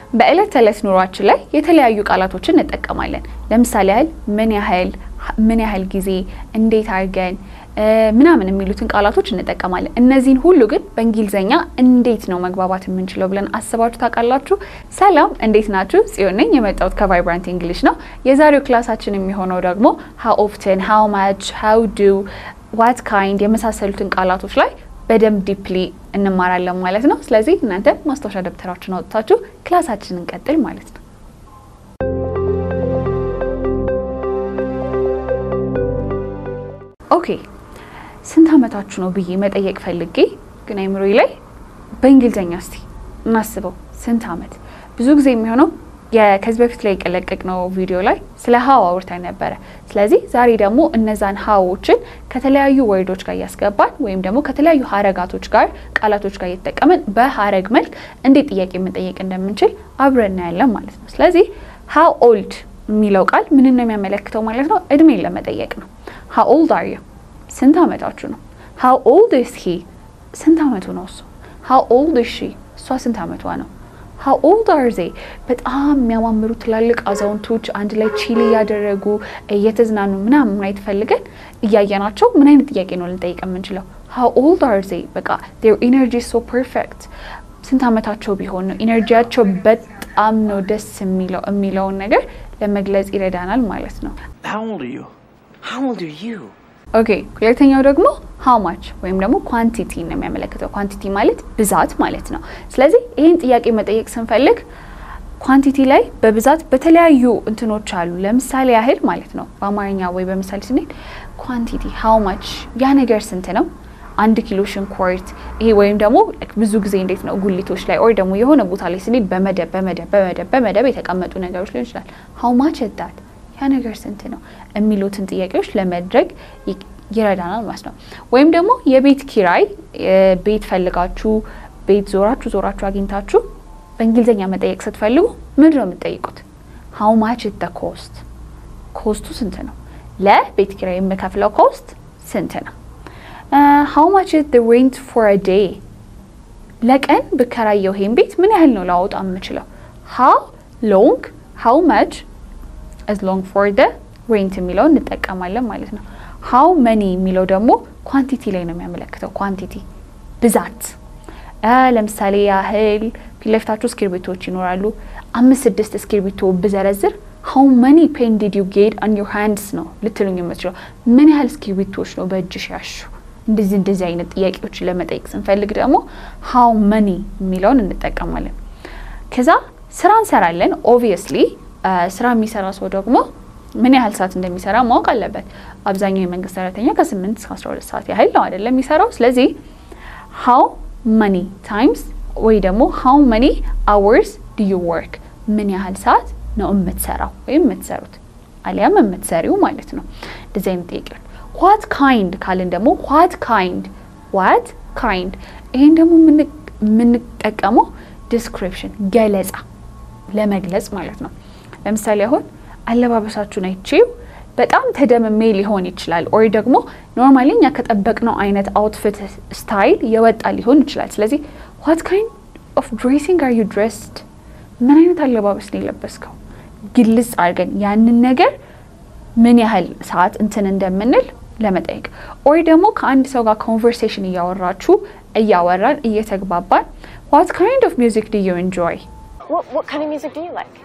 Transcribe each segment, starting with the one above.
በዕለት ተዕለት ኑሯችን ላይ የተለያዩ ቃላቶችን እንጠቀማለን። ለምሳሌ ያህል ምን ያህል፣ ምን ያህል ጊዜ፣ እንዴት አድርገን ምናምን የሚሉትን ቃላቶች እንጠቀማለን። እነዚህን ሁሉ ግን በእንግሊዝኛ እንዴት ነው መግባባት የምንችለው ብለን አስባችሁ ታውቃላችሁ? ሰላም፣ እንዴት ናችሁ? ጽዮን ነኝ። የመጣሁት ከቫይብራንት እንግሊሽ ነው። የዛሬው ክላሳችን የሚሆነው ደግሞ ሀው ኦፍትን፣ ሀው ማች፣ ሀው ዱ፣ ዋት ካይንድ የመሳሰሉትን ቃላቶች ላይ በደንብ ዲፕሊ እንማራለን ማለት ነው። ስለዚህ እናንተ ማስታወሻ ደብተራችሁን አውጥታችሁ ክላሳችንን እንቀጥል ማለት ነው። ኦኬ ስንት ዓመታችሁ ነው ብዬ መጠየቅ ፈልጌ ግን አይምሮዬ ላይ በእንግሊዝኛ እስቲ እናስበው። ስንት ዓመት ብዙ ጊዜ የሚሆነው ከዚህ በፊት ላይ የቀለቀቅነው ቪዲዮ ላይ ስለ ሀው አውርተን ነበረ። ስለዚህ ዛሬ ደግሞ እነዛን ሀዎችን ከተለያዩ ወርዶች ጋር እያስገባን ወይም ደግሞ ከተለያዩ ሀረጋቶች ጋር ቃላቶች ጋር እየተጠቀመን በሀረግ መልክ እንዴት ጥያቄ መጠየቅ እንደምንችል አብረን እናያለን ማለት ነው። ስለዚህ ሀው ኦልድ የሚለው ቃል ምንን ነው የሚያመለክተው ማለት ነው? እድሜን ለመጠየቅ ነው። ሀው ኦልድ አር ዩ ስንት ዓመታችሁ ነው? ሀው ኦልድ ኢዝ ሂ ስንት ዓመቱ ነው እሱ? ሀው ኦልድ ኢዝ ሺ እሷ ስንት ዓመቷ ነው? ሀው ኦልድ አር ዜ በጣም የሚያማምሩ ትላልቅ አዛውንቶች አንድ ላይ ቺል እያደረጉ እየተዝናኑ ምናምን ማየት ፈልገን እያየናቸው ምን አይነት ጥያቄ ነው ልንጠይቅ የምንችለው? ሀው ኦልድ አር ዜ በቃ ዜር ኢነርጂ ሶ ፐርፌክት ስንት ዓመታቸው ቢሆን ነው ኢነርጂያቸው በጣም ነው ደስ የሚለው የሚለውን ነገር ለመግለጽ ይረዳናል ማለት ነው። How old are you? How old are you? ኦኬ ሁለተኛው ደግሞ ሃው ማች ወይም ደግሞ ኳንቲቲ ነው የሚያመለክተው። ኳንቲቲ ማለት ብዛት ማለት ነው። ስለዚህ ይህን ጥያቄ መጠየቅ ስንፈልግ ኳንቲቲ ላይ በብዛት በተለያዩ እንትኖች አሉ። ለምሳሌ ያህል ማለት ነው በአማርኛ ወይ በምሳሌ ስንሄድ ኳንቲቲ ሃው ማች ያ ነገር ስንት ነው? አንድ ኪሎ ሽንኩርት ይሄ ወይም ደግሞ ብዙ ጊዜ እንዴት ነው ጉሊቶች ላይ ወይ ደግሞ የሆነ ቦታ ላይ ስንሄድ በመደብ በመደብ በመደብ በመደብ የተቀመጡ ነገሮች ሊሆን ይችላል። ሃው ማች ዳት ያ ነገር ስንት ነው የሚሉትን ጥያቄዎች ለመድረግ ይረዳናል ማለት ነው። ወይም ደግሞ የቤት ኪራይ ቤት ፈልጋችሁ ቤት ዞራችሁ ዞራችሁ አግኝታችሁ በእንግሊዝኛ መጠየቅ ስትፈልጉ ምንድን ነው የምትጠይቁት? ሀው ማች ደ ኮስት ኮስቱ ስንት ነው? ለቤት ኪራይ የምከፍለው ኮስት ስንት ነው? ሀው ማች ደ ሬንት ፎር አ ዴይ ለቀን ብከራየው ይሄን ቤት ምን ያህል ነው ላወጣ የምችለው? ሀው ሎንግ ሀው ማች as long for the ሬንት የሚለውን እንጠቀማለን ማለት ነው። ሃው መኒ የሚለው ደግሞ ኳንቲቲ ላይ ነው የሚያመለክተው። ኳንቲቲ ብዛት። ለምሳሌ ያህል ፊት ለፊታችሁ እስክርቢቶች ይኖራሉ። አምስት ስድስት እስክርቢቶ ብዘረዝር ሃው መኒ ፔን ዲድ ዩ ጌት ኦን ዮር ሃንድስ ነው ልትሉኝ የምትችለው። ምን ያህል እስክርቢቶች ነው በእጅሽ ያሹ? እንደዚህ እንደዚህ አይነት ጥያቄዎችን ለመጠየቅ ስንፈልግ ደግሞ ሃው መኒ የሚለውን እንጠቀማለን። ከዛ ስራ እንሰራለን ኦብቪየስሊ ስራ የሚሰራ ሰው ደግሞ ምን ያህል ሰዓት እንደሚሰራ ማወቅ አለበት። አብዛኛው የመንግስት ሰራተኛ ከ8 እስከ 12 ሰዓት ያህል ነው አይደለም የሚሰራው። ስለዚህ ሃው መኒ ታይምስ ወይ ደግሞ ሃው መኒ አወርስ ዱ ዩ ወርክ ምን ያህል ሰዓት ነው የምትሰራው ወይም የምትሰሩት አሊያም የምትሰሪው ማለት ነው። እንደዚህ አይነት ጥያቄዎች። ዋት ካይንድ ካልን ደግሞ ዋት ካይንድ ዋት ካይንድ ይሄን ደግሞ የምንጠቀመው ዲስክሪፕሽን ገለጻ ለመግለጽ ማለት ነው። ለምሳሌ አሁን አለባበሳችሁን አይቼው በጣም ተደምሜ ሊሆን ይችላል። ኦር ደግሞ ኖርማሊ እኛ ከጠበቅነው አይነት አውትፊት ስታይል የወጣ ሊሆን ይችላል። ስለዚህ ዋት ካይንድ ኦፍ ድሬሲንግ አር ዩ ድሬስድ፣ ምን አይነት አለባበስ ነው የለበስከው? ግልጽ አድርገን ያንን ነገር ምን ያህል ሰዓት እንትን እንደምንል ለመጠየቅ ኦር ደግሞ ከአንድ ሰው ጋር ኮንቨርሴሽን እያወራችሁ እያወራን እየተግባባን ዋት ካይንድ ኦፍ ሚውዚክ ዱ ዩ ኢንጆይ What, what kind of music do you like?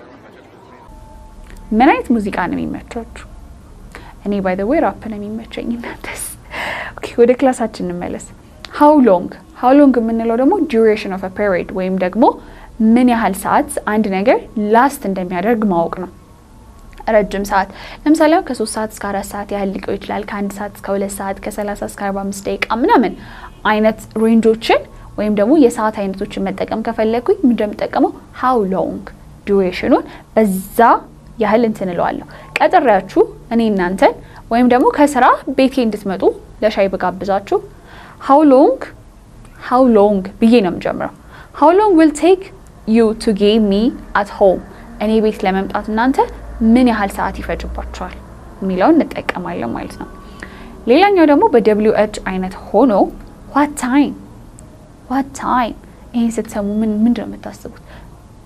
ምን አይነት ሙዚቃ ነው የሚመቻችሁ? እኔ ባይ ዘ ዌይ ራፕ ነው የሚመቸኝ። እናንተስ? ኦኬ ወደ ክላሳችን እንመለስ። ሃው ሎንግ ሃው ሎንግ የምንለው ደግሞ ዱሬሽን ኦፍ ፔሪድ ወይም ደግሞ ምን ያህል ሰዓት አንድ ነገር ላስት እንደሚያደርግ ማወቅ ነው። ረጅም ሰዓት ለምሳሌ አሁን ከሶስት ሰዓት እስከ አራት ሰዓት ያህል ሊቆይ ይችላል። ከአንድ ሰዓት እስከ ሁለት ሰዓት ከሰላሳ እስከ አርባ አምስት ደቂቃ ምናምን አይነት ሬንጆችን ወይም ደግሞ የሰዓት አይነቶችን መጠቀም ከፈለግኩኝ ምንድን ነው የምጠቀመው? ሃው ሎንግ ዱሬሽኑን በዛ ያህል እንትን እለዋለሁ። ቀጥሬያችሁ እኔ እናንተን ወይም ደግሞ ከስራ ቤቴ እንድትመጡ ለሻይ ብጋብዛችሁ ሃው ሎንግ ሃው ሎንግ ብዬ ነው የምጀምረው። ሃው ሎንግ ዊል ቴክ ዩ ቱ ጌት ሚ አት ሆም እኔ ቤት ለመምጣት እናንተ ምን ያህል ሰዓት ይፈጅባችኋል የሚለውን እንጠቀማለን ማለት ነው። ሌላኛው ደግሞ በደብሊው ኤች አይነት ሆኖ ዋት ታይም ዋት ታይም ይህን ስትሰሙ ምን ምንድን ነው የምታስቡት?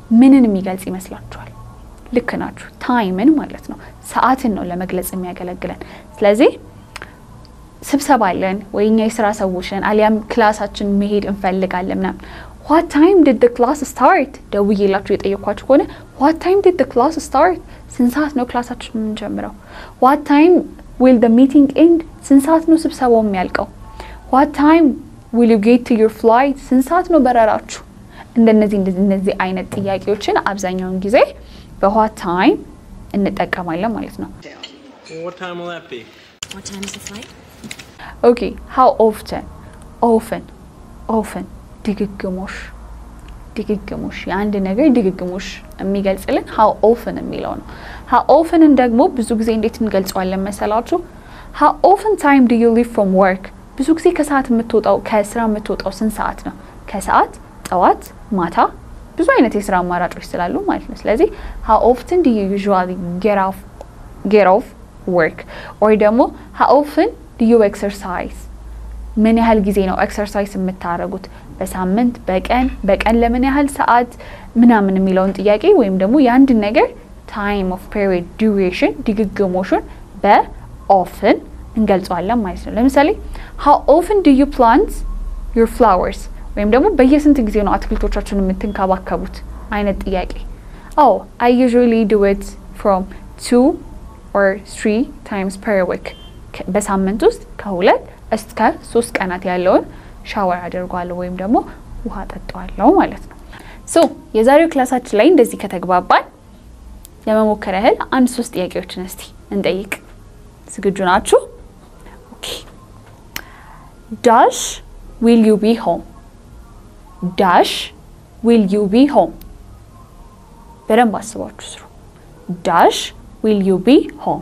ምንን የሚገልጽ ይመስላችኋል? ልክ ናችሁ። ታይምን ማለት ነው። ሰዓትን ነው ለመግለጽ የሚያገለግለን። ስለዚህ ስብሰባ አለን ወይ እኛ የስራ ሰዎች ነን፣ አሊያም ክላሳችን መሄድ እንፈልጋለን ምናምን ዋት ታይም ዲድ ደ ክላስ ስታርት ደውዬላችሁ የጠየኳችሁ ከሆነ ዋት ታይም ዲድ ደ ክላስ ስታርት፣ ስንት ሰዓት ነው ክላሳችን የምንጀምረው? ዋት ታይም ዊል ደ ሚቲንግ ኤንድ፣ ስንት ሰዓት ነው ስብሰባው የሚያልቀው? ዋት ታይም ዊል ዩ ጌት ቱ ዩር ፍላይት፣ ስንት ሰዓት ነው በረራችሁ? እንደነዚህ እንደዚህ አይነት ጥያቄዎችን አብዛኛውን ጊዜ በዋት ታይም እንጠቀማለን ማለት ነው። What time will that be? What time is the flight? ኦኬ ሃው ኦፍተን ኦፍን ኦፍን ድግግሞሽ ድግግሞሽ የአንድ ነገር ድግግሞሽ የሚገልጽልን ሃው ኦፍን የሚለው ነው። ሃው ኦፍንን ደግሞ ብዙ ጊዜ እንዴት እንገልጸዋለን መሰላችሁ? ሃው ኦፍን ታይም ዱ ዩ ሊቭ ፍሮም ወርክ ብዙ ጊዜ ከሰዓት የምትወጣው ከስራ የምትወጣው ስንት ሰዓት ነው? ከሰዓት፣ ጠዋት፣ ማታ ብዙ አይነት የስራ አማራጮች ስላሉ ማለት ነው። ስለዚህ ሃው ኦፍትን ዱ ዩ ዩዥዋሊ ጌት ኦፍ ወርክ ኦር ደግሞ ሃው ኦፍን ዱ ዩ ኤክሰርሳይዝ ምን ያህል ጊዜ ነው ኤክሰርሳይዝ የምታደርጉት? በሳምንት፣ በቀን፣ በቀን ለምን ያህል ሰዓት ምናምን የሚለውን ጥያቄ ወይም ደግሞ የአንድን ነገር ታይም ኦፍ ፔሪድ ዱሬሽን ድግግሞሹን በኦፍን እንገልጸዋለን ማለት ነው። ለምሳሌ ሃው ኦፍን ዱ ዩ ፕላንት ዩር ፍላወርስ ወይም ደግሞ በየስንት ጊዜ ነው አትክልቶቻችሁን የምትንከባከቡት አይነት ጥያቄ። አዎ አይ ዩዥዋሊ ዱ ኢት ፍሮም ቱ ኦር ትሪ ታይምስ ፐር ዊክ በሳምንት ውስጥ ከሁለት እስከ ሶስት ቀናት ያለውን ሻወር አድርጓለሁ ወይም ደግሞ ውሃ ጠጣዋለሁ ማለት ነው። ሶ የዛሬው ክላሳችን ላይ እንደዚህ ከተግባባን ለመሞከር ያህል አንድ ሶስት ጥያቄዎችን እስቲ እንጠይቅ። ዝግጁ ናችሁ? ኦኬ ዳሽ ዊል ዩ ቢ ሆም ዳሽ ዊል ዩ ቢ ሆም በደንብ አስባችሁ ስሩ። ዳሽ ዊል ዩ ቢ ሆም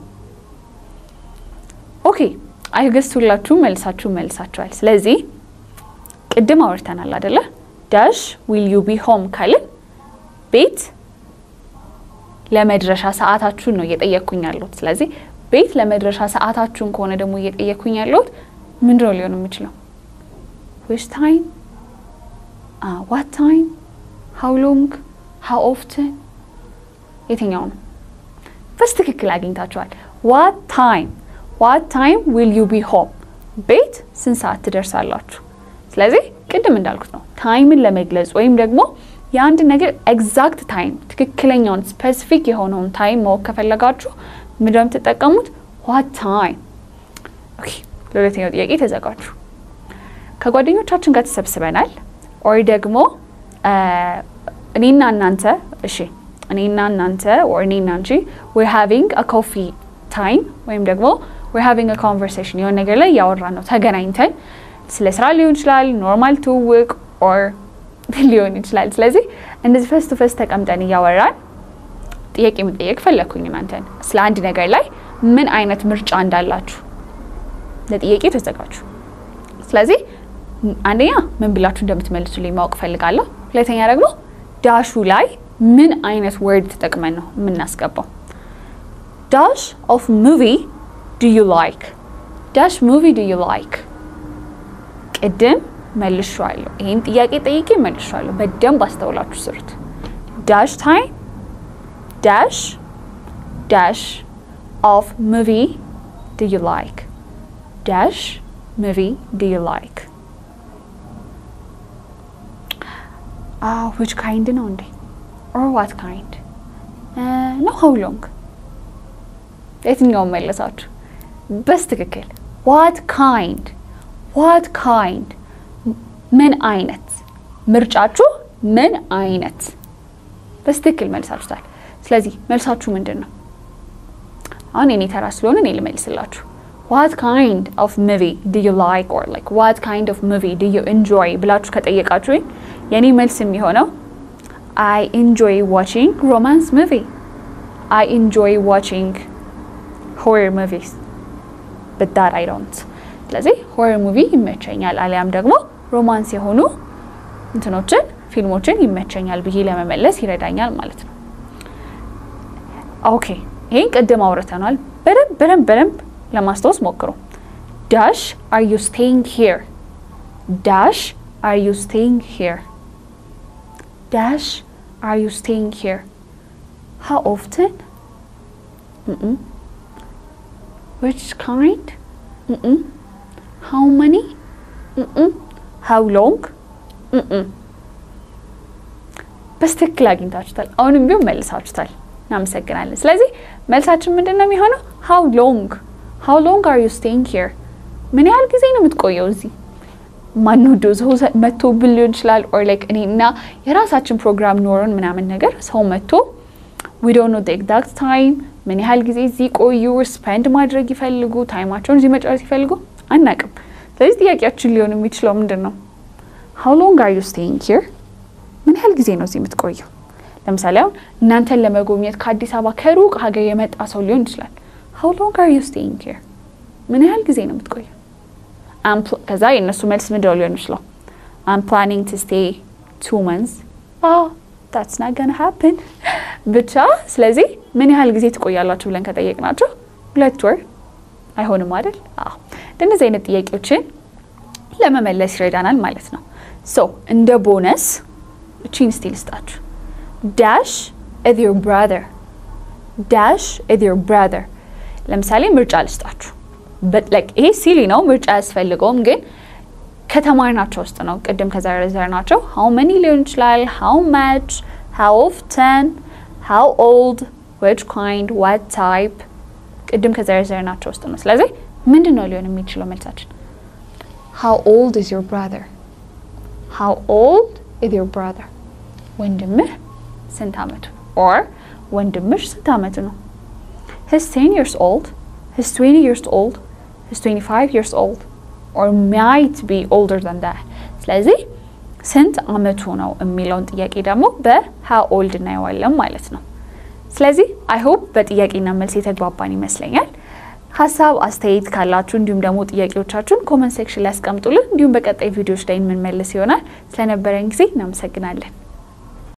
ኦኬ አይ ገስ ሁላችሁ መልሳችሁ መልሳችኋል። ስለዚህ ቅድም አውርተናል አደለ? ዳሽ ዊል ዩ ቢ ሆም ካልን ቤት ለመድረሻ ሰዓታችሁን ነው እየጠየቅኩኝ ያለሁት። ስለዚህ ቤት ለመድረሻ ሰዓታችሁን ከሆነ ደግሞ እየጠየቅኩኝ ያለሁት ምንድነው ሊሆን የሚችለው? ዊች ታይም፣ ዋት ታይም፣ ሃው ሎንግ፣ ሃው ኦፍትን የትኛው ነው? በስትክክል አግኝታችኋል። ዋት ታይም ዋት ታይም ዊል ዩ ቢ ሆም ቤት ስንት ሰዓት ትደርሳላችሁ? ስለዚህ ቅድም እንዳልኩት ነው ታይምን ለመግለጽ ወይም ደግሞ የአንድ ነገር ኤግዛክት ታይም ትክክለኛውን ስፔሲፊክ የሆነውን ታይም ማወቅ ከፈለጋችሁ ምንድን ነው የምትጠቀሙት? ዋት ታይም። ኦኬ ለሁለተኛው ጥያቄ ተዘጋጁ። ከጓደኞቻችን ጋር ተሰብስበናል ኦር ደግሞ እኔና እናንተ እሺ እኔና እናንተ ኦር እኔና አንቺ ዌር ሃቪንግ አ ኮፊ ታይም ወይም ደግሞ ዌር ሃቪንግ አ ኮንቨርሴሽን የሆነ ነገር ላይ እያወራን ነው ተገናኝተን ስለ ስራ ሊሆን ይችላል፣ ኖርማል ትውውቅ ኦር ሊሆን ይችላል። ስለዚህ እንደዚህ ፈስ ቱ ፈስ ተቀምጠን እያወራን ጥያቄ መጠየቅ ፈለግኩኝ እናንተን ስለ አንድ ነገር ላይ ምን አይነት ምርጫ እንዳላችሁ ለጥያቄ ተዘጋጁ። ስለዚህ አንደኛ ምን ብላችሁ እንደምትመልሱልኝ ማወቅ ፈልጋለሁ። ሁለተኛ ደግሞ ዳሹ ላይ ምን አይነት ወርድ ተጠቅመን ነው የምናስገባው። ዳሽ ኦፍ ሙቪ ዱ ዩ ላይክ ዳሽ ሙቪ ዱ ዩ ላይክ ቅድም መልሻለሁ። ይህን ጥያቄ ጠይቄ መልሻለሁ። በደንብ አስተውላችሁ ስሩት። ዳሽ ታይም ዳሽ ዳሽ ኦፍ ሙቪ ዱ ዩ ላይክ ዳሽ ሙቪ ዱ ዩ ላይክ ዊች ካይንድ ነው እንዴ? ኦር ዋት ካይንድ ነው? ሀው ሎንግ የትኛውን መለሳችሁ? በስትክክል ዋት ካይንድ ዋት ካይንድ ምን አይነት ምርጫችሁ ምን አይነት በስትክክል መልሳችሁታል። ስለዚህ መልሳችሁ ምንድን ነው? አሁን የኔ ተራ ስለሆነ እኔ ልመልስላችሁ። ዋት ካይንድ ኦፍ ሙቪ ዱ ዩ ላይክ ኦር ላይክ ዋት ካይንድ ኦፍ ሙቪ ዱ ዩ ኢንጆይ ብላችሁ ከጠየቃችሁኝ የኔ መልስ የሚሆነው አይ ኢንጆይ ዋቺንግ ሮማንስ ሙቪ አይ ኢንጆይ ዋቺንግ ሆረር ሙቪስ በት ዳት አይ ዶንት ስለዚህ ሆረር ሙቪ ይመቸኛል አሊያም ደግሞ ሮማንስ የሆኑ እንትኖችን ፊልሞችን ይመቸኛል ብዬ ለመመለስ ይረዳኛል ማለት ነው። ኦኬ ይህን ቅድም አውርተናል። በደንብ በደንብ በደንብ ለማስታወስ ሞክሩ። ዳሽ አር ዩ ስቴይንግ ሂር፣ ዳሽ አር ዩ ስቴይንግ ሂር፣ ዳሽ are you staying here? How often? Mm-mm. Which kind? Mm-mm. How many? Mm-mm. How long? Mm-mm. በስትክክል አግኝታችሁታል። አሁንም ቢሆን መልሳችሁታል። እናመሰግናለን። ስለዚህ መልሳችን ምንድን ነው የሚሆነው? ሃው ሎንግ ሃው ሎንግ አር ዩ ስቴይንግ ሂር? ምን ያህል ጊዜ ነው የምትቆየው እዚህ? ማንወደው ሰው መጥቶብን ሊሆን ይችላል። ኦር ላይክ እኔ እና የራሳችን ፕሮግራም ኖሮን ምናምን ነገር ሰው መጥቶ ዊ ዶንት ኖ ኤግዛክት ታይም ምን ያህል ጊዜ እዚህ ቆዩ፣ ስፔንድ ማድረግ ይፈልጉ፣ ታይማቸውን እዚህ መጨረስ ይፈልጉ አናቅም። ስለዚህ ጥያቄያችን ሊሆን የሚችለው ምንድን ነው? ሃው ሎንግ አር ዩ ስቴይንግ ሂር? ምን ያህል ጊዜ ነው እዚህ የምትቆየው? ለምሳሌ አሁን እናንተን ለመጎብኘት ከአዲስ አበባ ከሩቅ ሀገር የመጣ ሰው ሊሆን ይችላል። ሃው ሎንግ አር ዩ ስቴይንግ ሂር? ምን ያህል ጊዜ ነው የምትቆየው? ከዛ የእነሱ መልስ ምንድነው ሊሆን ይችላል? አም ፕላኒንግ ቱ ስቴይ ቱ መንዝ ታትስ ናት ገና ሃፕን ብቻ። ስለዚህ ምን ያህል ጊዜ ትቆያላችሁ ብለን ከጠየቅናቸው ሁለት ወር አይሆንም አይደል? አዎ እንደነዚህ አይነት ጥያቄዎችን ለመመለስ ይረዳናል ማለት ነው። ሶ እንደ ቦነስ እቺን ስቲ ልስጣችሁ። ዳሽ ኢዝ ዮር ብራዘር ዳሽ ኢዝ ዮር ብራዘር። ለምሳሌ ምርጫ ልስጣችሁ። ይሄ ሲሊ ነው፣ ምርጫ አያስፈልገውም። ግን ከተማርናቸው ውስጥ ነው ቅድም ከዘረዘርናቸው ሃው መኒ ሊሆን ይችላል፣ ሃው ማች፣ ሃው ኦፍተን፣ ሃው ኦልድ፣ ዊች ካይንድ፣ ዋት ታይፕ ቅድም ከዘረዘርናቸው ውስጥ ነው። ስለዚህ ምንድን ነው ሊሆን የሚችለው መልሳችን? ሃው ኦልድ ኢዝ ዮር ብራዘር፣ ሃው ኦልድ ኢዝ ዮር ብራዘር። ወንድምህ ስንት አመቱ ኦር ወንድምሽ ስንት አመቱ ነው? ሂስ ቴን ይርስ ኦልድ ሂስ ትዌንቲ ይርስ ኦልድ ሂስ ትዌንቲ ፋይቭ ይርስ ኦልድ ኦር ማይት ቢ ኦልደር ዘን ዳት። ስለዚህ ስንት አመቱ ነው የሚለውን ጥያቄ ደግሞ በሃው ኦልድ እናየዋለን ማለት ነው። ስለዚህ አይ ሆፕ በጥያቄና መልስ የተግባባን ይመስለኛል። ሀሳብ አስተያየት ካላችሁ እንዲሁም ደግሞ ጥያቄዎቻችሁን ኮመንት ሴክሽን ላይ ያስቀምጡልን። እንዲሁም በቀጣይ ቪዲዮዎች ላይ የምንመልስ ይሆናል። ስለነበረን ጊዜ እናመሰግናለን።